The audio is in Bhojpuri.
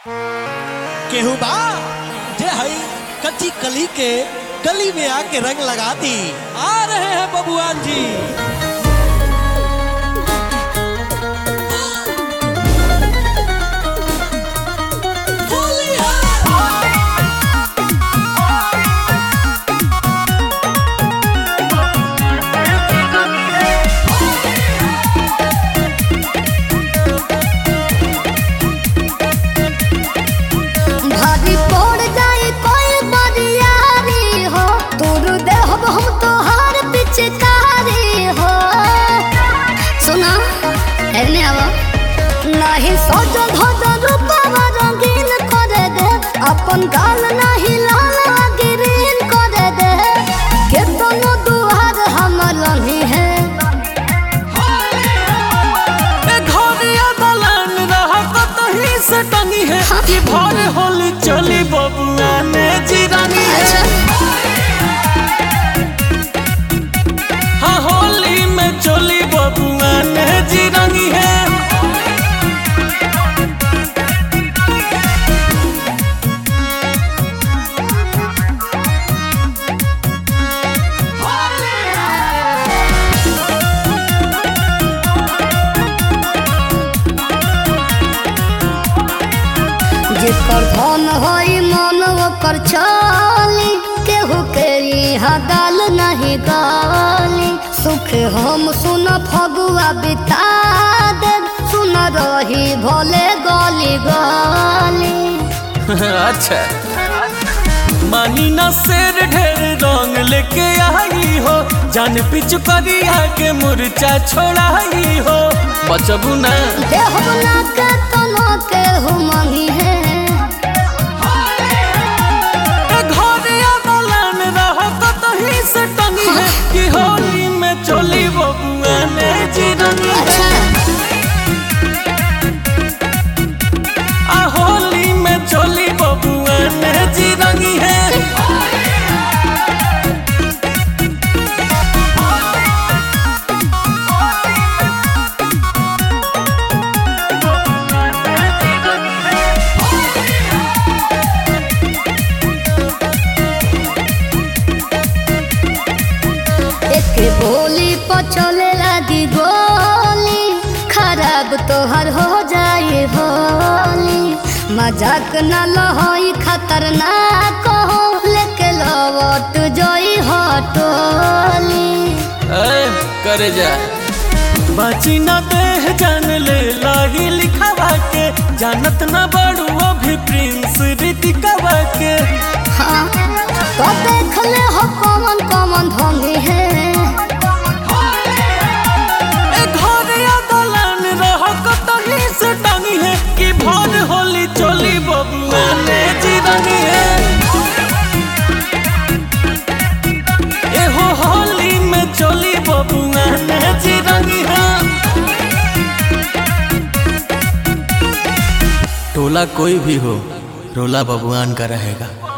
केहू बा जे हई कच्ची कली के गली में आके रंग लगा दी आ रहे हैं बबुआन जी भारी पड़ जाए कोई बरियारी हो तोर देहब हम तोहार पिचकारी हो सुना एने आवा नहीं सजल धजल रूपवा रंगीन करे दे अपन गाल नहीं लाल ग्रीन करे दे केतनो दुआर हमर लही है ए घरिया दलान रहा कतही से टंगी है कि भर होली चली बबुआ ने जिरानी है हाँ होली में चली बबुआ ने जिरानी है जेकर धन होई मन ओकर चाली केहू के यहाँ गाल नहीं गाली सुख हम सुन फगुआ बिता दे सुन रही भोले गली गली अच्छा मानी ना शेर ढेर रंग लेके आई हो जान पिछु करिया के मुरचा छोड़ाई हो बचबू ना देह बना के तना के हुमही है ए घरिया दलान रहा कतही से टंगी है कि होली में चली बबुआ ने जिरनी है आ होली में चली बबुआ ने जिरनी है एक बोली पचले लगी गोली खराब तोहर हो जाए होली मजाक न लहोई खतरनाक हो लेके लवट जोई हटोली ए, करे जा बाची ना देह जान ले लाही लिखावा के जानत ना बड़ू अभी प्रिंस ऋतिकावा के हाँ तो देख ले हो कौन कौन ढोंगी है ए घरिया दलान रह कतही से टांगी है कि भर होली चली बबुआ ने जिरनी है ए हो होली में चली बबुआ ने जिरनी है टोला कोई भी हो रोला बबुआन का रहेगा